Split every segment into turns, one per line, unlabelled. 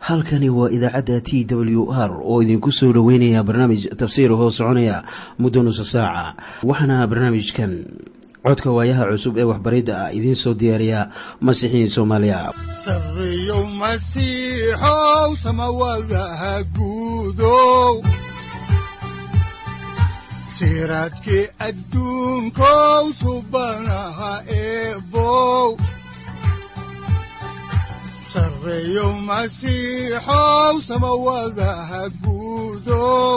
halkani waa idaacadda t w r oo idinku soo dhoweynaya barnaamij tafsiir hoo soconaya muddo nusa saaca waxaana barnaamijkan codka waayaha cusub ee waxbaridda ah idiin soo diyaariya masiixiin soomaaliya
sareyow masiixow samawadaha guudow siraadkii adduunkow subanaha eebow sareyow masiixow samawadaha guudow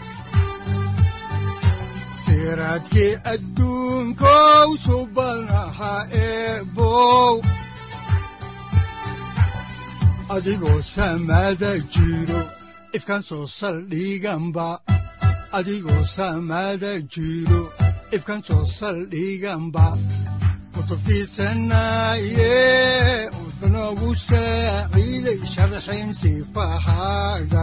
siraadkii adduunkow subanaha eebow adigoo samaada jiro ifkaan soo saldhiganba adigoo samaada jiro ifkaan soo saldhiganba kutubtiisanaye udanogu saaciiday sharxin sifahaaga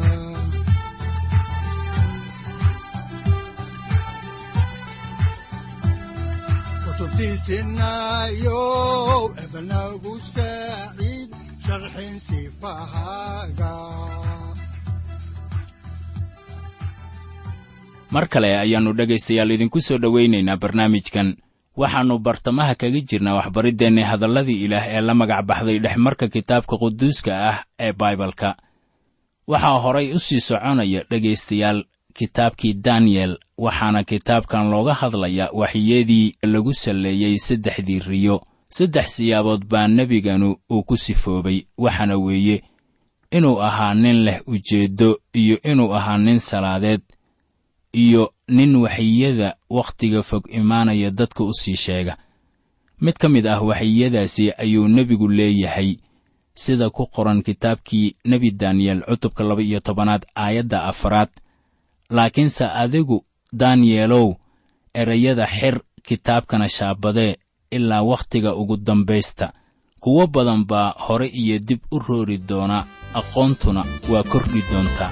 kutubtiisinayow ebanagu saaciid sharxin sifahaaga
mar kale ayaannu dhegaystayaal idinku soo dhowaynaynaa barnaamijkan waxaannu bartamaha kaga jirnaa waxbariddeenni hadalladii ilaah ee la magac baxday dhexmarka kitaabka quduuska ah ee baibalka waxaa horay u sii soconaya dhegaystayaal kitaabkii daniyel waxaana kitaabkan looga hadlayaa waxyadii lagu salleeyey saddexdii riyo saddex siyaabood baa nebiganu uu ku sifoobay waxaana weeye inuu ahaa nin leh ujeeddo iyo inuu ahaa nin salaadeed iyo nin waxiyada wakhtiga fog imaanaya dadka u sii sheega mid ka mid ah waxiyadaasi ayuu nebigu leeyahay sida ku qoran kitaabkii nebi daniyel cutubka laba iyo tobanaad aayadda afaraad laakiinse adigu daniyelow erayada xir kitaabkana shaabadee ilaa wakhtiga ugu dambaysta kuwo badan baa hore iyo dib u roori doona aqoontuna waa kordhi doontaa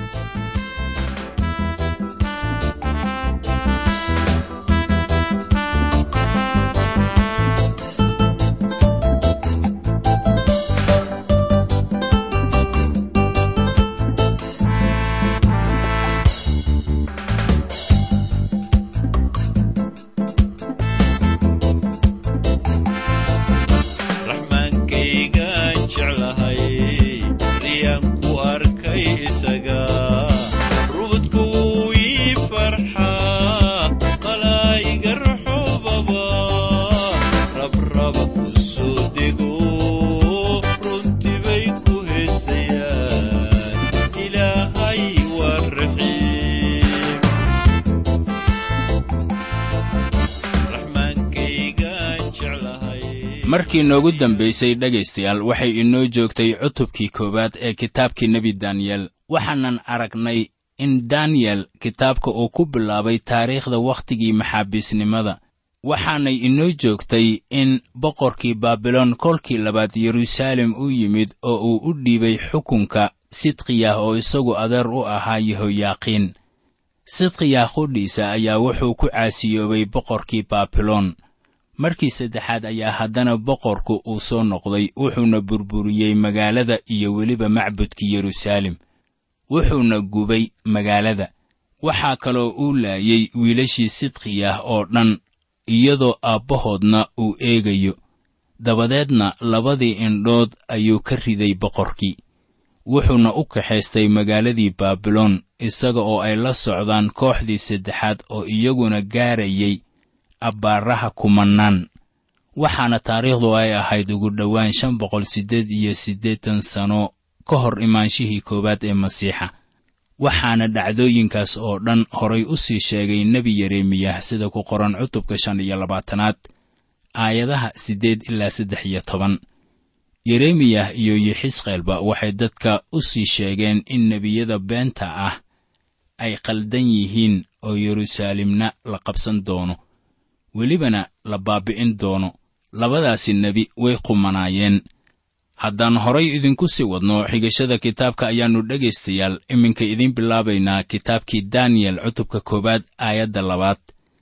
markii noogu dambaysay dhegaystayaal waxay inoo joogtay cutubkii koowaad ee kitaabkii nebi daniyel waxaanan aragnay in daniyel kitaabka uu ku bilaabay taariikhda wakhtigii maxaabiisnimada waxaanay inoo joogtay in boqorkii baabiloon kolkii labaad yeruusaalem u yimid oo uu u dhiibay xukunka sidqiyah oo isagu adeer u ahaa yehoyaaqiin sidqiyah qudhiisa ayaa wuxuu ku caasiyoobay boqorkii baabiloon markii saddexaad ayaa haddana boqorku uu soo noqday wuxuuna burburiyey magaalada iyo weliba macbudkii yeruusaalem wuxuuna gubay magaalada waxaa kaloo uu laayey wiilashii sidqiyah oo dhan iyadoo aabbahoodna uu eegayo dabadeedna labadii indhood ayuu ka riday boqorkii wuxuuna u kaxaystay magaaladii baabiloon isaga oo ay la socdaan kooxdii saddexaad oo iyaguna gaarayay abbaaraha kumannaan waxaana taariikhdu ay ahayd ugu dhowaan shan boqol siddeed iyo siddeetan sano ka hor imaanshihii koowaad ee masiixa waxaana dhacdooyinkaas oo dhan horay u sii sheegay nebi yeremiyah sida ku qoran cutubka shan iyo labaatanaad aayadaha siddeed ilaa saddex iyo toban yeremiyah iyo yexisqeelba waxay dadka u sii sheegeen in nebiyada beenta ah ay qaldan yihiin oo yeruusaalemna la qabsan doono welibana la baabi'in doono labadaasi nebi way qumanaayeen haddaan horay idinku sii wadno xigashada kitaabka ayaannu dhegaystayaal iminka idiin bilaabaynaa kitaabkii daniyel cutubka koowaad aayadda labaad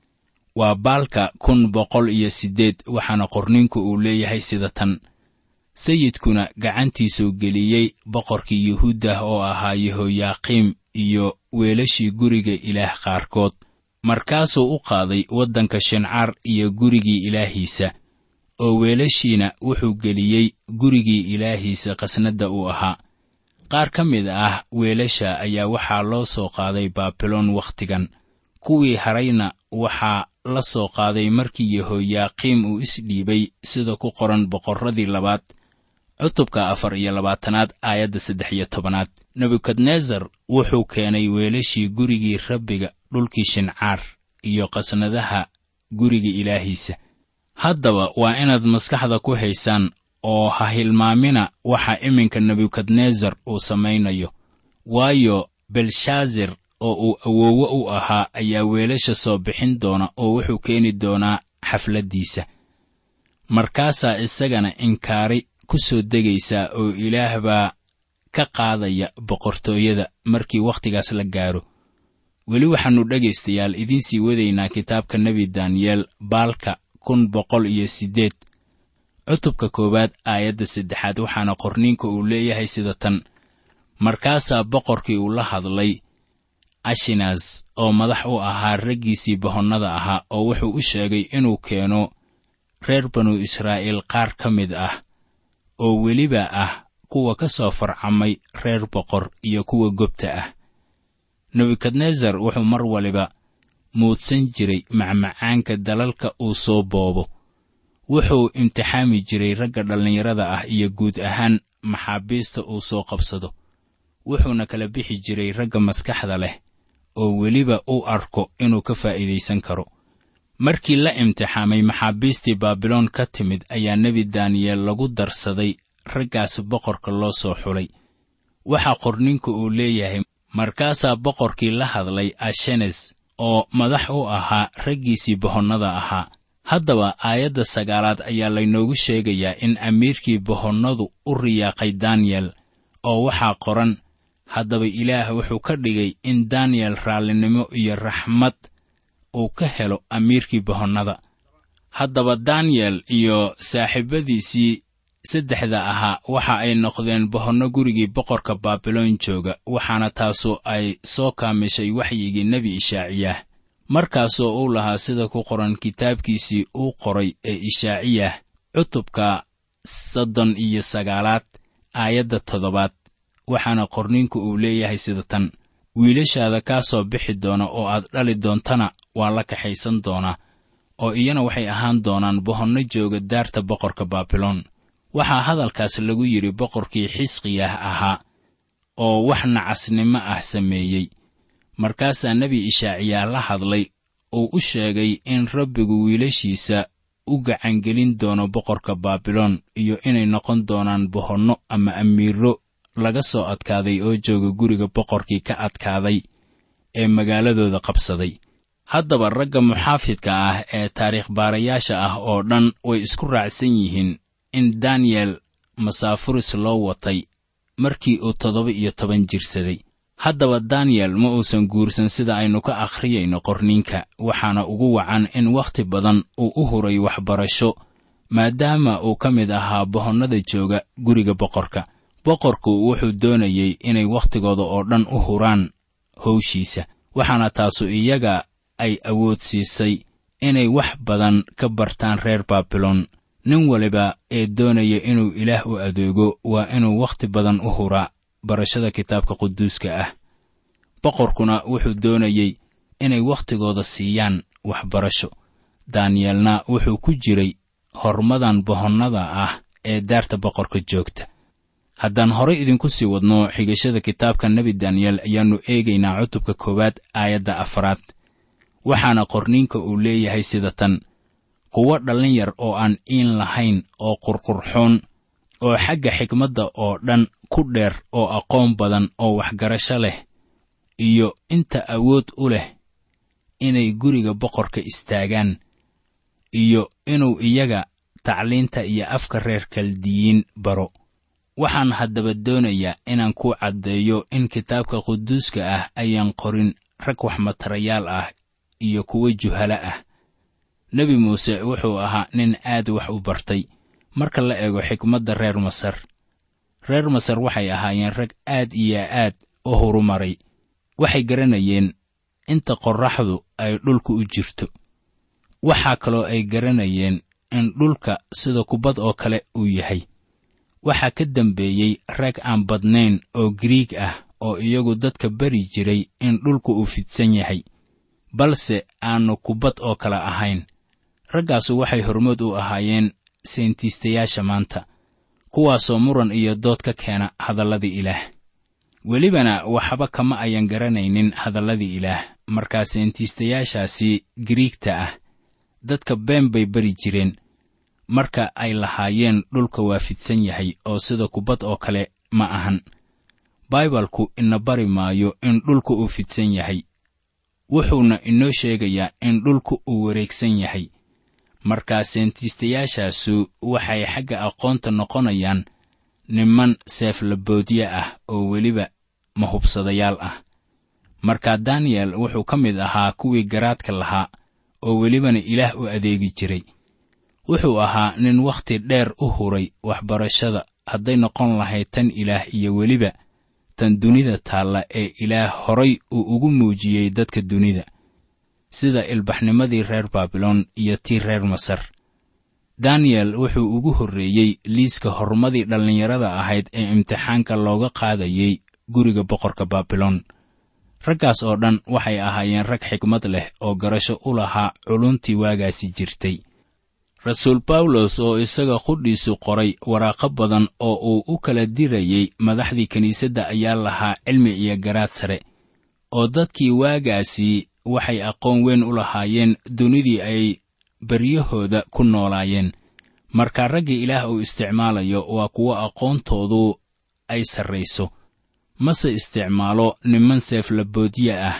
waa baalka kun boqol iyo siddeed waxaana qorninku uu leeyahay sida tan sayidkuna gacantiisuu geliyey boqorkii yuhuuddah oo ahaa yehoyaaqiim iyo weelashii guriga ilaah qaarkood markaasuu u qaaday waddanka shincaar iyo gurigii ilaahiisa oo weelashiina wuxuu geliyey gurigii ilaahiisa qasnadda uu ahaa qaar ka mid ah weelasha ayaa waxaa loo soo qaaday baabiloon wakhtigan kuwii harayna waxaa la soo qaaday markii yehoyaaqiim uu isdhiibay sida ku qoran boqorradii labaad cutubka afar iyo labaatanaad aayadda saddex iyo tobanaad nebukadnesar wuxuu keenay weelashii gurigii rabbiga dhulkii shincaar iyo qasnadaha guriga ilaahiisa haddaba waa inaad maskaxda ku haysaan oo ha hilmaamina waxa iminka nebukadnesar uu samaynayo waayo belshaazar oo uu awoowe u ahaa ayaa weelasha soo bixin doona oo wuxuu keeni doonaa xafladdiisa markaasaa isagana inkaari ku soo degaysaa oo ilaah baa ka qaadaya boqortooyada markii wakhtigaas la gaaro weli waxaannu dhegaystayaal idiin sii wadaynaa kitaabka nebi daniyeel baalka kun boqol iyo siddeed cutubka koowaad aayadda saddexaad waxaana qorniinka uu leeyahay sida tan markaasaa boqorkii uu la hadlay ashinas oo madax u ahaa raggiisii bohonnada ahaa oo wuxuu u sheegay inuu keeno reer banu israa'iil qaar ka mid ah oo weliba ah kuwa ka soo farcamay reer boqor iyo kuwa gobta ah nebukadnesar wuxuu mar waliba muudsan jiray macmacaanka dalalka uu soo boobo wuxuu imtixaami jiray ragga dhallinyarada ah iyo guud ahaan maxaabiista uu soo qabsado wuxuuna kala bixi jiray ragga maskaxda leh oo weliba u arko inuu ka faa'iidaysan karo markii la imtixaamay maxaabiistii baabiloon ka timid ayaa nebi daniyeel lagu darsaday raggaas boqorka loo soo xulay waxaa qorninku uu leeyahay markaasaa boqorkii la hadlay ashenes oo madax u ahaa raggiisii bohonnada ahaa haddaba aayadda sagaalaad ayaa laynoogu sheegayaa in amiirkii bohonnadu u riyaaqay daniyel oo waxaa qoran haddaba ilaah wuxuu ka dhigay in daniyel raallinimo iyo raxmad uu ka helo amiirkii bohonnada haddaba daniyel iyo saaxiibadiisii saddexda ahaa waxa ay noqdeen bohonno gurigii boqorka baabiloon jooga waxaana taasu ay soo kaamishay waxyigii nebi ishaaciyah markaasoo uu lahaa sida ku qoran kitaabkiisii uu qoray ee ishaaciyah cutubka soddon iyo sagaalaad aayadda toddobaad waxaana qorninku uu leeyahay sida tan wiilashaada kaa soo bixi doona oo aad dhali doontana waa la kaxaysan doonaa oo iyana waxay ahaan doonaan bohonno jooga daarta boqorka baabiloon waxaa hadalkaas lagu yidhi boqorkii xisqiyah ahaa oo wax nacasnimo ah sameeyey markaasaa nebi ishaaciyaa la hadlay uu u sheegay in rabbigu wiilashiisa u gacangelin doono boqorka baabiloon iyo inay noqon doonaan bohonno ama amiiro laga soo adkaaday oo jooga guriga boqorkii ka adkaaday ee magaaladooda qabsaday haddaba ragga muxaafidka ah ee taariikh baarayaasha ah oo dhan way isku raacsan yihiin in daniyel masaafuris loo watay markii uu toddoba iyo toban jirsaday haddaba daniyel ma uusan guursan sida aynu ka akhriyayno qorniinka waxaana ugu wacan in wakhti badan uu u huray waxbarasho maadaama uu ka mid ahaa bohonnada jooga guriga boqorka boqorku wuxuu doonayey inay wakhtigooda oo dhan u huraan howshiisa waxaana taasu iyaga ay awood siisay inay wax badan ka bartaan reer baabiloon nin waliba ee doonaya inuu ilaah u adeego waa inuu wakhti badan u huraa barashada kitaabka quduuska ah boqorkuna wuxuu doonayey inay wakhtigooda siiyaan waxbarasho daniyelna wuxuu ku jiray hormadan bohonnada ah ee daarta boqorka joogta haddaan horay idinku sii wadno xigashada kitaabka nebi daniyel ayaannu eegaynaa cutubka koowaad aayadda afaraad waxaana qorniinka uu leeyahay sida tan kuwo dhallin yar oo aan iin lahayn oo qurqurxoon oo xagga xikmadda oo dhan ku dheer oo aqoon badan oo waxgarasho leh iyo inta awood u leh inay guriga boqorka istaagaan iyo inuu iyaga tacliinta iyo afka reer kaldiyiin baro waxaan haddaba doonayaa inaan ku caddeeyo in kitaabka quduuska ah ayaan qorin rag waxmatarayaal ah iyo kuwo juhalo ah nebi muuse wuxuu ahaa nin aad wax u bartay marka la eego xikmadda reer masar reer masar waxay ahaayeen rag aad iyo aad u horumaray waxay garanayeen inta qorraxdu ay dhulka u jirto waxaa kaloo ay garanayeen in dhulka sida kubbad oo kale uu yahay waxaa ka dambeeyey rag aan badnayn oo giriig ah oo iyagu dadka beri jiray in dhulku uu fidsan yahay balse aannu kubbad oo kale ahayn raggaasu waxay hormood u ahaayeen seentiistayaasha maanta kuwaasoo muran iyo dood ka keena hadalladii ilaah welibana waxba kama ayan garanaynin hadalladii ilaah markaa seentiistayaashaasi giriigta ah dadka been bay beri jireen marka ay lahaayeen dhulka waa fidsan yahay oo sida kubbad oo kale ma ahan baibalku ina bari maayo in dhulka uu fidsan yahay wuxuuna inoo sheegayaa in dhulka uu wareegsan yahay markaa seentiistayaashaasu waxay xagga aqoonta noqonayaan niman seeflaboodye ah oo weliba mahubsadayaal ah markaa daniyel wuxuu ka mid ahaa kuwii garaadka lahaa oo welibana ilaah u adeegi jiray wuxuu ahaa nin wakhti dheer u huray waxbarashada hadday noqon lahayd tan ilaah iyo weliba tan dunida taalla ee ilaah horay uu ugu muujiyey dadka dunida sida ilbaxnimadii reer baabiloon iyo tii reer masar daniyel wuxuu ugu horreeyey liiska horumadii dhallinyarada ahayd ee imtixaanka looga qaadayey guriga boqorka baabiloon raggaas oo dhan waxay ahaayeen rag xikmad leh oo garasho u lahaa culuntii waagaasi jirtay rasuul bawlos oo isaga qudhiisu qoray waraaqo badan oo uu u kala dirayey madaxdii kiniisadda ayaa lahaa cilmi iyo garaad sare oo dadkii waagaasi waxay aqoon weyn u lahaayeen dunidii ay beryahooda ku noolaayeen marka ragga ilaah uu isticmaalayo waa kuwo aqoontoodu ay sarrayso mase isticmaalo niman seeflaboodye ah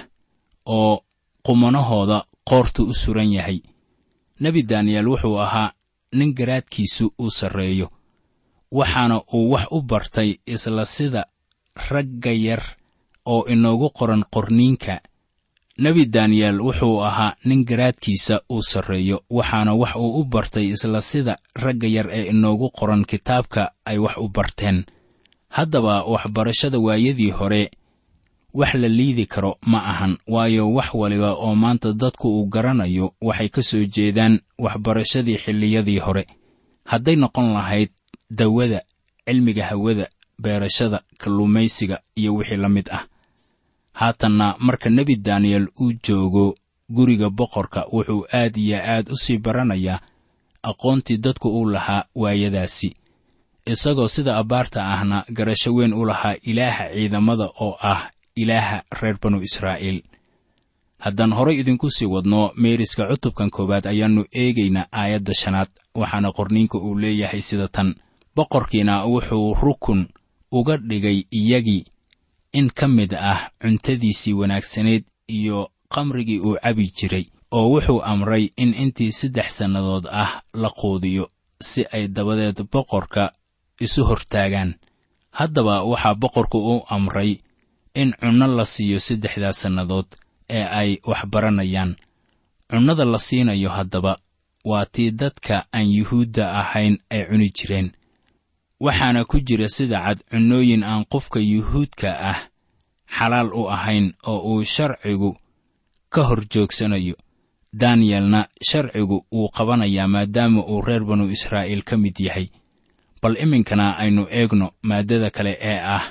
oo qumanahooda qoortu u suran yahay nebi daniyel wuxuu ahaa nin garaadkiisu uu sarreeyo waxaana uu wax u bartay isla sida ragga yar oo inoogu qoran qorniinka nebi daniyel wuxuu ahaa nin garaadkiisa uu sarreeyo waxaana wax uu u bartay isla sida ragga yar ee inoogu qoran kitaabka ay wax u barteen haddaba waxbarashada waayadii hore wax la liidi karo ma ahan waayo wax waliba oo maanta dadku uu garanayo waxay ka soo jeedaan waxbarashadii xilliyadii hore hadday noqon lahayd dawada cilmiga hawada beerashada kalluumaysiga iyo wixii la mid ah haatanna marka nebi daniyel uu joogo guriga boqorka wuxuu aad iyo aad u sii baranayaa aqoontii dadku uu lahaa waayadaasi isagoo sida abbaarta ahna garasho weyn u lahaa ilaaha ciidamada oo ah ilaaha reer banu israa'iil haddaan horay idinku sii wadno meeriska cutubkan koowaad ayaannu eegaynaa aayadda shanaad waxaana qorniinka uu leeyahay sida tan boqorkiina wuxuu rukun uga dhigay iyagii in ka mid ah cuntadiisii wanaagsanayd iyo qamrigii uu cabi jiray oo wuxuu amray in intii saddex sannadood ah la quudiyo si ay dabadeed boqorka isu hortaagaan haddaba waxaa boqorku u amray in cunno la siiyo saddexdaas sannadood ee ay wax baranayaan cunnada la siinayo haddaba waa tii dadka aan yuhuudda ahayn ay cuni jireen waxaana ku jira sida cad cunnooyin aan qofka yuhuudka ah xalaal u ahayn oo uu sharcigu ka hor joogsanayo daniyelna sharcigu wuu qabanayaa maadaama uu reer banu israa'iil ka mid yahay bal iminkana aynu eegno maaddada kale ee ah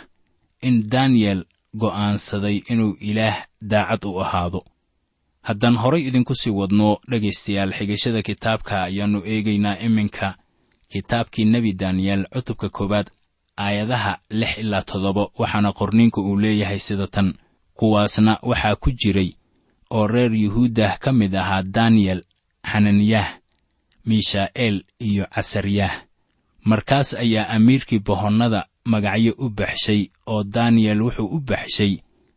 in daniyel go'aansaday inuu ilaah daacad u ahaado haddaan horay idinku sii wadno dhegaystayaal xigashada kitaabka ayaannu eegaynaa iminka kitaabkii nebi daniyel cutubka koowaad aayadaha lix ilaa toddoba waxaana qorniinku uu leeyahay sida tan kuwaasna waxaa ku jiray oo reer yuhuuddah ka mid ahaa daniyel xananiyah miishaa'eel iyo casaryaah markaas ayaa amiirkii bohonnada magacyo u baxshay oo daniyel wuxuu u baxshay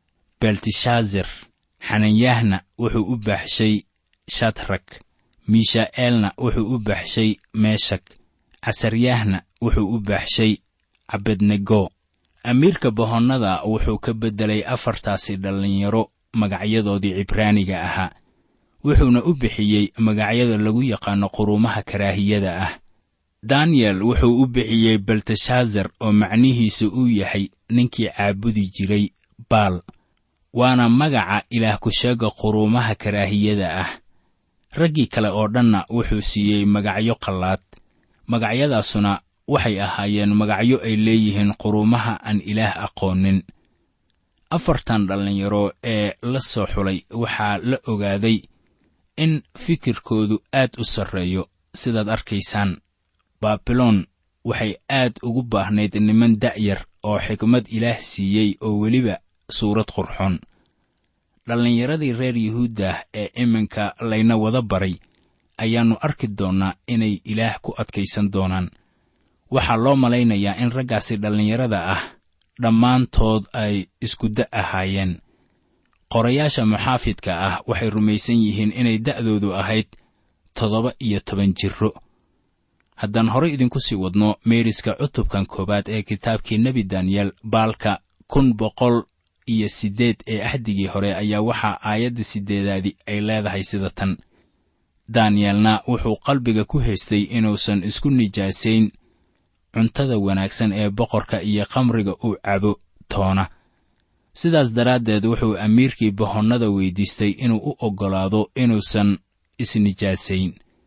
belteshazar xananyahna wuxuu u baxshay shadrak miishaa'eelna wuxuu u baxshay meeshak casaryaahna wuxuu u baxshay cabednego amiirka bohonnada wuxuu ka beddelay afartaasi dhallinyaro magacyadoodii cibraaniga ahaa wuxuuna u bixiyey magacyada lagu yaqaanno quruumaha karaahiyada ah daniyel wuxuu u bixiyey belteshazar oo macnihiisu uu yahay ninkii caabudi jiray baal waana magaca ilaah ku-sheega quruumaha karaahiyada ah raggii kale oo dhanna wuxuu siiyey magacyo qallaad magacyadaasuna waxay ahaayeen magacyo ay leeyihiin quruumaha aan ilaah aqoonin afartan dhallinyaro ee la soo xulay waxaa la ogaaday in fikirkoodu aad u sarreeyo sidaad arkaysaan baabiloon waxay aad ugu baahnayd niman da'yar oo xikmad ilaah siiyey oo weliba suurad qurxoon dhallinyaradii reer yuhuuddah ee iminka layna wada baray ayaannu arki doonnaa inay ilaah ku adkaysan doonaan waxaa loo malaynayaa in raggaasi dhallinyarada ah dhammaantood ay iskuda ahaayeen qorayaasha muxaafidka ah waxay rumaysan yihiin inay da'doodu ahayd toddoba iyo toban jirro haddaan horay idinku sii wadno meeriska cutubkan koowaad ee kitaabkii nebi daniyel baalka kun boqol iyo siddeed ee axdigii hore ayaa waxaa aayadda siddeedaadi ay leedahay sida tan daniyelna wuxuu qalbiga ku haystay inuusan isku nijaasayn cuntada wanaagsan ee boqorka iyo khamriga uu cabo toona sidaas daraaddeed wuxuu amiirkii bohonnada weyddiistay inuu u oggolaado inuusan isnijaasayn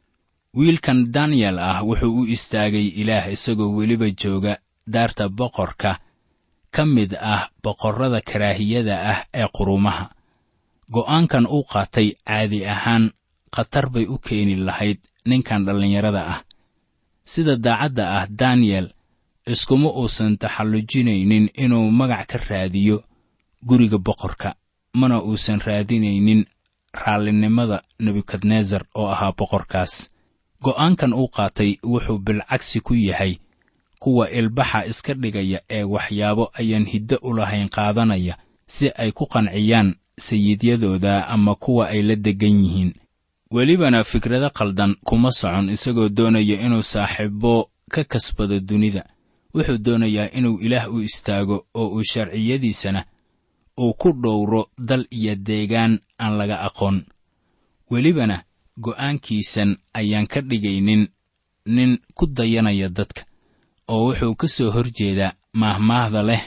wiilkan daniyel ah wuxuu u istaagay ilaah isagoo weliba jooga daarta boqorka ka mid ah boqorrada karaahiyada ah ee quruumaha go'aankan uu qaatay caadi ahaan khatar bay u keeni lahayd ninkan dhallinyarada ah sida daacadda ah daniyel iskuma uusan taxallujinaynin inuu magac ka raadiyo guriga boqorka mana uusan raadinaynin raallinimada nebukadnesar oo ahaa boqorkaas go'aankan uu qaatay wuxuu bilcagsi ku yahay kuwa ilbaxa iska dhigaya ee waxyaabo ayaan hiddo u lahayn qaadanaya si ay ku qanciyaan sayidyadooda ama kuwa ay la deggan yihiin welibana fikrado qaldan kuma socon isagoo doonaya inuu saaxiibo ka kasbado dunida wuxuu doonayaa inuu ilaah u istaago oo uu sharciyadiisana uu ku dhowro dal iyo deegaan aan laga aqoon welibana go'aankiisan ayaan ka dhigaynin nin ku dayanaya dadka oo wuxuu ka soo hor jeedaa maahmaahda leh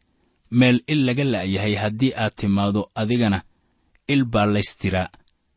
meel il laga la'yahay haddii aad timaado adigana il baa laystiraa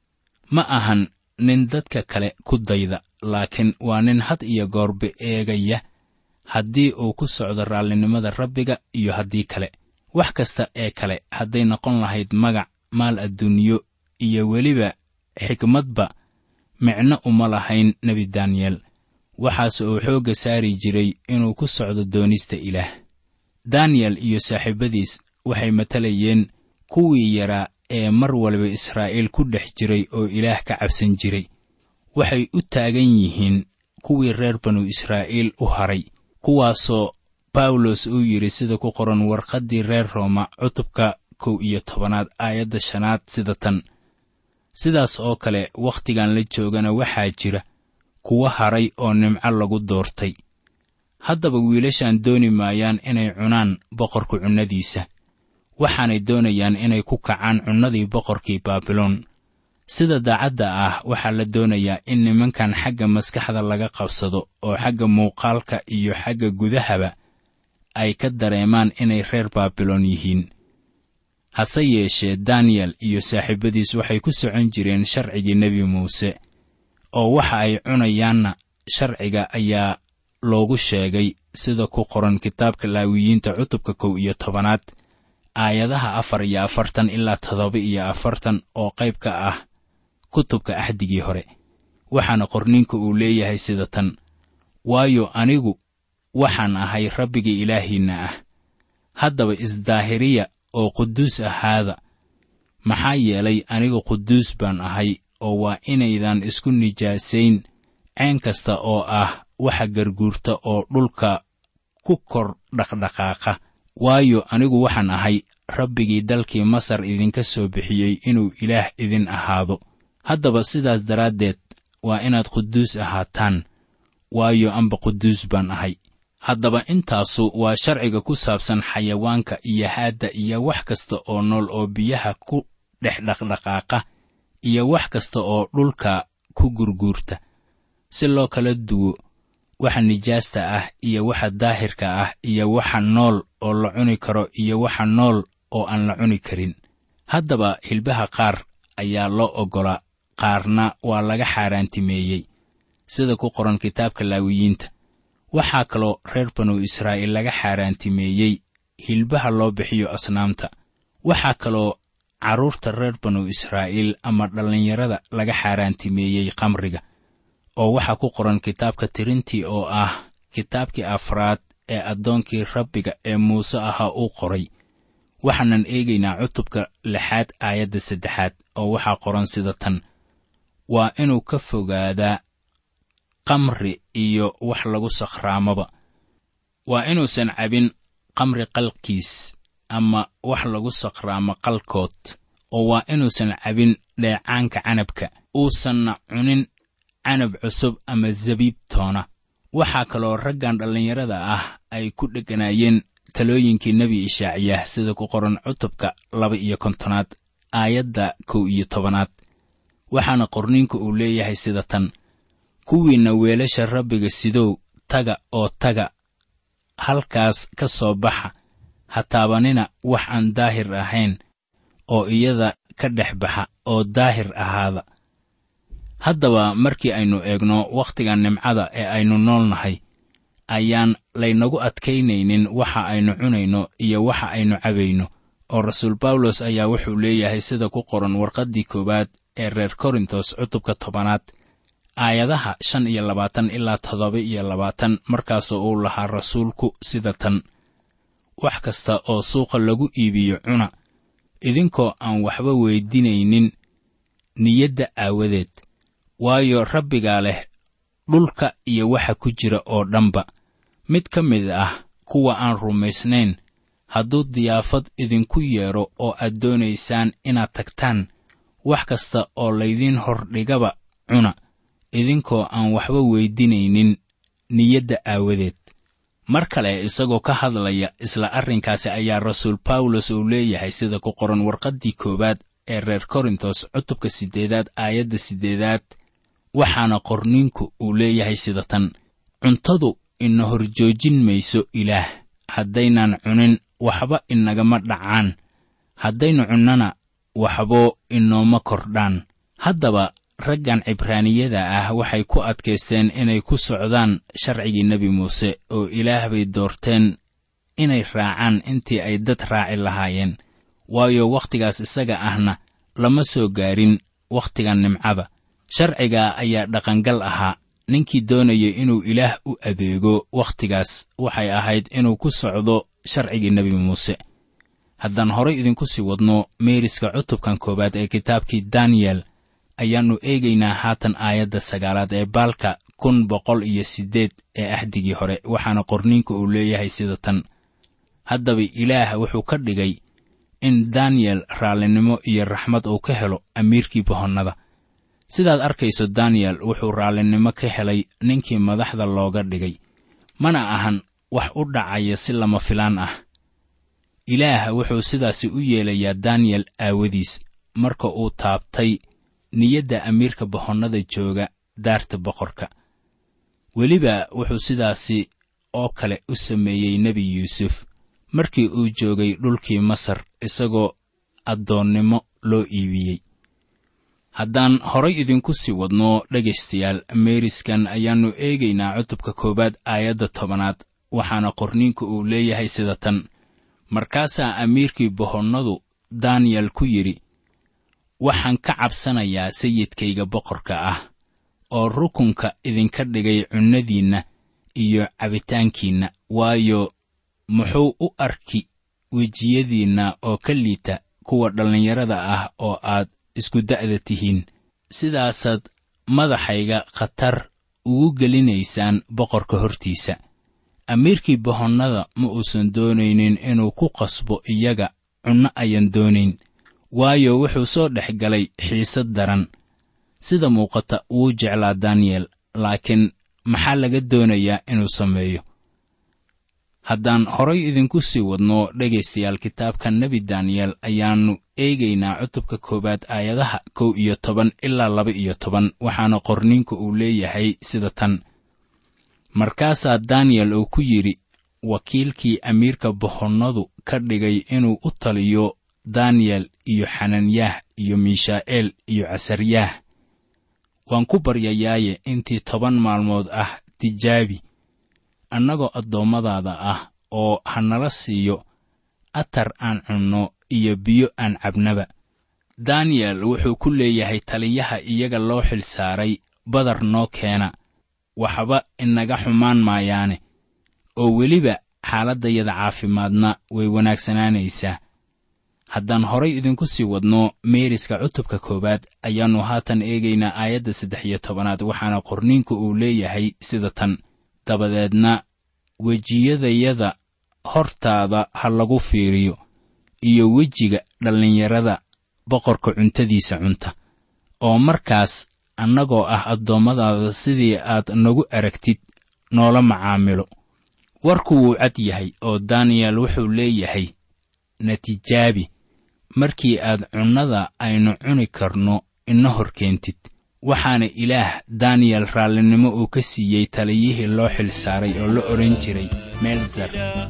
ma ahan nin dadka kale ku dayda laakiin waa nin had iyo goorba eegaya haddii uu ku socdo raallinimada rabbiga iyo haddii kale wax kasta ee kale hadday noqon lahayd magac maal adduunyo iyo weliba xikmadba micno uma lahayn nebi daniyel waxaase uu xoogga saari jiray inuu ku socdo doonista ilaah daniyel iyo saaxiibadiis waxay matalayeen kuwii yaraa ee mar waliba israa'iil ku dhex jiray oo ilaah ka cabsan jiray waxay u taagan yihiin kuwii reer banu israa'iil u haray kuwaasoo bawlos uu yidhi sida ku qoran warqaddii reer rooma cutubka kow iyo tobanaad aayadda shanaad sida tan sidaas oo kale wakhtigan la joogana waxaa jira kuwa haray oo nimco lagu doortay haddaba wiilashan dooni maayaan inay cunaan boqorka cunnadiisa waxaanay doonayaan inay ku kacaan cunnadii boqorkii baabiloon sida daacadda ah waxaa la doonayaa in nimankan xagga maskaxda laga qabsado oo xagga muuqaalka iyo xagga gudahaba ay ka dareemaan inay reer baabiloon yihiin hase yeeshee daniyel iyo saaxiibadiis waxay ku socon jireen sharcigii nebi muuse oo waxa ay cunayaanna sharciga ayaa loogu sheegay sida ku qoran kitaabka laawiyiinta cutubka kow iyo tobanaad aayadaha afar iyo afartan ilaa toddoba iyo afartan oo qayb ka ah kutubka axdigii hore waxaana qorninka uu leeyahay sida tan waayo anigu waxaan ahay rabbigii ilaahiinna ah haddaba isdaahiriya oo quduus ahaada maxaa yeelay anigu quduus baan ahay oo waa inaydan isku nijaasayn ceen kasta oo ah waxa garguurta oo dhulka ku kor dhaqdhaqaaqa waayo anigu waxaan ahay rabbigii dalkii masar idinka soo bixiyey inuu ilaah idin ahaado haddaba sidaas daraaddeed waa inaad quduus ahaataan waayo amba quduus baan ahay haddaba intaasu waa sharciga ku saabsan xayawaanka iyo haadda iyo wax kasta oo nool oo biyaha ku dhex dhaqdhaqaaqa iyo wax kasta oo dhulka ku gurguurta si loo kala duwo waxa nijaasta ah iyo waxa daahirka ah iyo waxa nool oo la cuni karo iyo waxa nool oo aan la cuni karin haddaba hilbaha qaar ayaa loo oggolaa qaarna waa laga xaaraantimeeyey sida ku qoran kitaabka laawiyiinta waxaa kaloo reer banu israa'iil laga xaaraantimeeyey hilbaha loo bixiyo asnaamta waxaa kaloo carruurta reer banu israa'iil ama dhallinyarada laga xaaraantimeeyey khamriga oo waxaa ku qoran kitaabka tirintii oo ah kitaabkii afraad ee addoonkii rabbiga ee muuse ahaa uu qoray waxaanan eegaynaa cutubka lixaad aayadda saddexaad oo waxaa qoran sida tan waa inuu ka fogaadaa kamri iyo wax lagu sakhraamaba waa inuusan cabin kamri qalkiis ama wax lagu sakhraamo qalkood oo waa inuusan cabin dheecaanka canabka uusanna cunin canab cusub ama zabiib toona waxaa kaloo raggan dhallinyarada ah ay ku dheganaayeen talooyinkii nebi ishaaciyah sida ku qoran cutubka laba iyo kontonaad aayadda kow iyo tobanaad waxaana qorniinku uu leeyahay sida tan kuwiinna weelasha rabbiga sidow taga oo taga halkaas ka soo baxa ha taabanina wax aan daahir ahayn oo iyada ka dhex baxa oo daahir ahaada haddaba markii aynu eegno wakhtiga nimcada ee aynu nool nahay ayaan laynagu adkaynaynin waxa aynu cunayno iyo waxa aynu cabayno oo rasuul bawlos ayaa wuxuu leeyahay sida ku qoran warqaddii koowaad ee reer korintos cutubka tobanaad aayadaha shan iyo labaatan ilaa toddoba iyo labaatan markaasoo uu lahaa rasuulku sida tan wax kasta oo suuqa lagu iibiyo cuna idinkoo aan waxba weydinaynin niyadda aawadeed waayo rabbigaa leh dhulka iyo waxa ku jira oo dhanba mid ka mid ah kuwa aan rumaysnayn hadduu diyaafad idinku yeedho oo aad doonaysaan inaad tagtaan wax kasta oo laydiin hordhigaba cuna idinkoo aan waxba weydinaynin niyadda aawadeed mar kale isagoo ka hadlaya isla arrinkaasi ayaa rasuul bawlos uu leeyahay sida ku qoran warqaddii koowaad ee reer korintos cutubka siddeedaad aayadda siddeedaad waxaana qorniinku uu leeyahay sida tan cuntadu ina horjoojin mayso ilaah haddaynaan cunin waxba inagama dhacaan haddaynu cunnana waxbo inooma kordhaan haddaba raggan cibraaniyada ah waxay ku adkaysteen inay ku socdaan sharcigii nebi muuse oo ilaah bay doorteen inay raacaan intii ay dad raaci lahaayeen waayo wakhtigaas isaga ahna lama soo gaarin wakhtiga nimcada sharciga ayaa dhaqangal ahaa ninkii doonaya inuu ilaah u adeego wakhtigaas waxay ahayd inuu ku socdo sharcigii nebi muuse haddaan horay idinku sii wadno meeriska cutubkan koowaad ee kitaabkii daniyel ayaannu eegaynaa haatan aayadda sagaalaad ee baalka kun boqol iyo siddeed ee axdigii hore waxaana qorniinka uu leeyahay sida tan haddaba ilaah wuxuu ka dhigay in daniyel raallinimo iyo raxmad uu ka helo amiirkii bohonnada sidaad arkayso daniyel wuxuu raallinimo ka helay ninkii madaxda looga dhigay mana ahan wax u dhacaya si lama filaan ah ilaah wuxuu sidaasi u yeelayaa daniyel aawadiis marka uu taabtay niyadda amiirka bohonnada jooga daarta boqorka weliba wuxuu sidaasi oo kale u sameeyey nebi yuusuf markii uu joogay dhulkii masar isagoo addoonnimo loo iibiyey haddaan horay idinku sii wadno dhegaystayaal meeriskan ayaannu eegaynaa cutubka koowaad aayadda tobanaad waxaana qorniinku uu leeyahay sida tan markaasaa amiirkii bohonnadu daniyel ku yidhi waxaan ka cabsanayaa sayidkayga boqorka ah oo rukunka idinka dhigay cunnadiinna iyo cabitaankiinna waayo muxuu u arki wejiyadiinna oo ka liita kuwa dhallinyarada ah oo aad isku da'da tihiin sidaasaad madaxayga khatar ugu gelinaysaan boqorka hortiisa amiirkii bohonnada ma uusan doonaynin inuu ku qasbo iyaga cunno ayan doonayn waayo wuxuu soo dhex galay xiisad daran sida muuqata wuu jeclaa daniyel laakiin maxaa laga doonayaa inuu sameeyo haddaan horay idinku sii wadno dhegaystayaal kitaabka nebi daniyel ayaannu eegaynaa cutubka koowaad aayadaha kow iyo toban ilaa laba iyo toban waxaana qorniinku uu leeyahay sida tan markaasaa daniyel uu ku yidhi wakiilkii amiirka bohonnadu ka dhigay inuu u taliyo daniyel iyo xananyaah iyo miishaa'eel iyo casaryaah waan ku baryayaaye intii toban maalmood ah tijaabi annagoo addoommadaada ah oo ha nala siiyo atar aan cunno iyo biyo aan cabnaba daniyel wuxuu ku leeyahay taliyaha iyaga loo xil saaray badar noo keena waxba inaga xumaan maayaane oo weliba xaaladdayada caafimaadna way wanaagsanaanaysaa haddaan horay idinku sii wadno meeriska cutubka koowaad ayaannu haatan eegaynaa aayadda saddex iyo tobanaad waxaana qorniinku uu leeyahay sida tan dabadeedna wejiyadayada hortaada ha lagu fiiriyo iyo wejiga dhallinyarada boqorka cuntadiisa cunta oo markaas annagoo ah addoommadaada sidii aad nagu aragtid noola macaamilo warku wuu cad yahay oo daniyel wuxuu leeyahay natijaabi markii aad cunnada aynu cuni karno ina hor keentid waxaana ilaah daniyel raallinimo uu ka siiyey taliyihii loo xil saaray oo la odhan jiray meelzar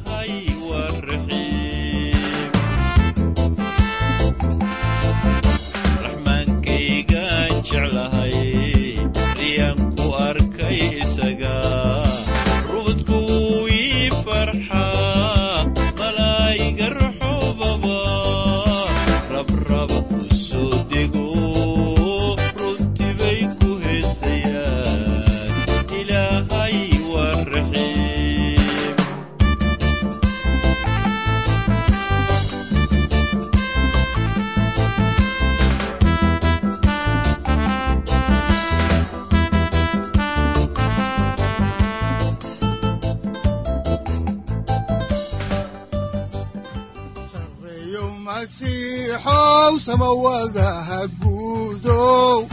sareeyo masiixow samawadaha guudow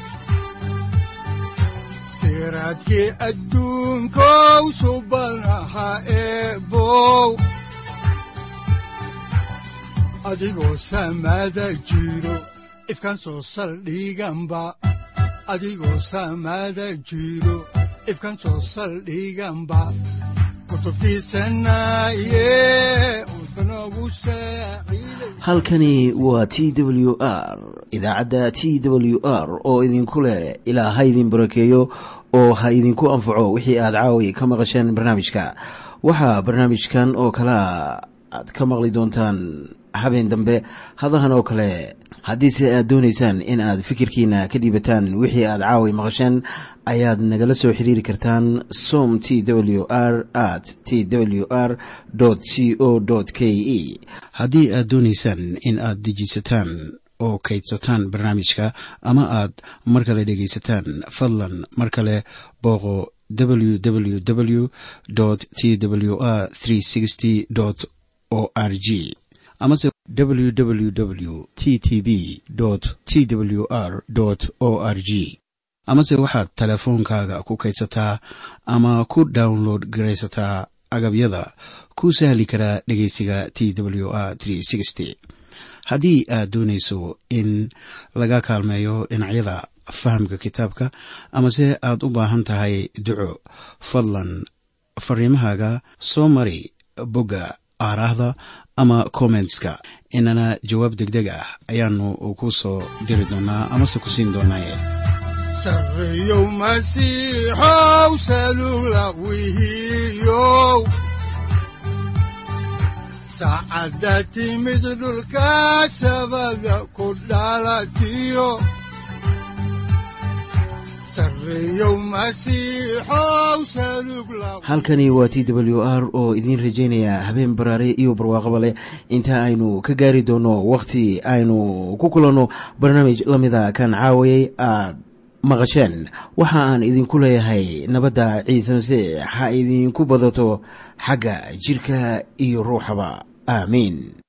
siraadkii adduunkow subanaha eebow adigoo samada jiro ifkan soo saldhiganba adigoo samada jiro ifkan soo saldhiganba kutubtiisanaye udbanogu saaciiday
halkani waa t w r idaacadda t w r oo idinku leh ilaa ha idin barakeeyo oo ha idinku anfaco wixii aad caawi ka maqasheen barnaamijka waxaa barnaamijkan oo kalea aad ka maqli doontaan habeen dambe hadahan oo kale haddiise aad doonaysaan in aad fikirkiina ka dhiibataan wixii aad caawi maqasheen ayaad nagala soo xiriiri kartaan som t w r at t w r c o k e haddii aad doonaysaan in aad dejiisataan oo kaydsataan barnaamijka ama aad mar kale dhegaysataan fadlan mar kale booqo www t w r o r g amase www t t b t w r o r g amase waxaad teleefoonkaaga ku kaydsataa ama ku download garaysataa agabyada ku sahli karaa dhegeysiga t w r haddii aad doonayso in laga kaalmeeyo dhinacyada fahamka kitaabka amase aad u baahan tahay duco fadlan fariimahaaga soo mari bogga aaraahda ama kommentska inana jawaab degdeg ah ayaanu ku soo diri doonaa amase ku siin doonaaye
sareeyow masiixow salugla wihiyow saacadda timid dhulka sabada ku dhalatiyo sareeyow masiixow salugla
halkani waa t w r oo idiin rajaynaya habeen baraare iyo barwaaqaba leh inta aynu ka gaari doono wakhti aynu ku kulanno barnaamij la mida kan caawayay aad maqasheen waxa aan idinku leeyahay nabadda ciise masiix ha idinku badato xagga jidhka iyo ruuxaba aamiin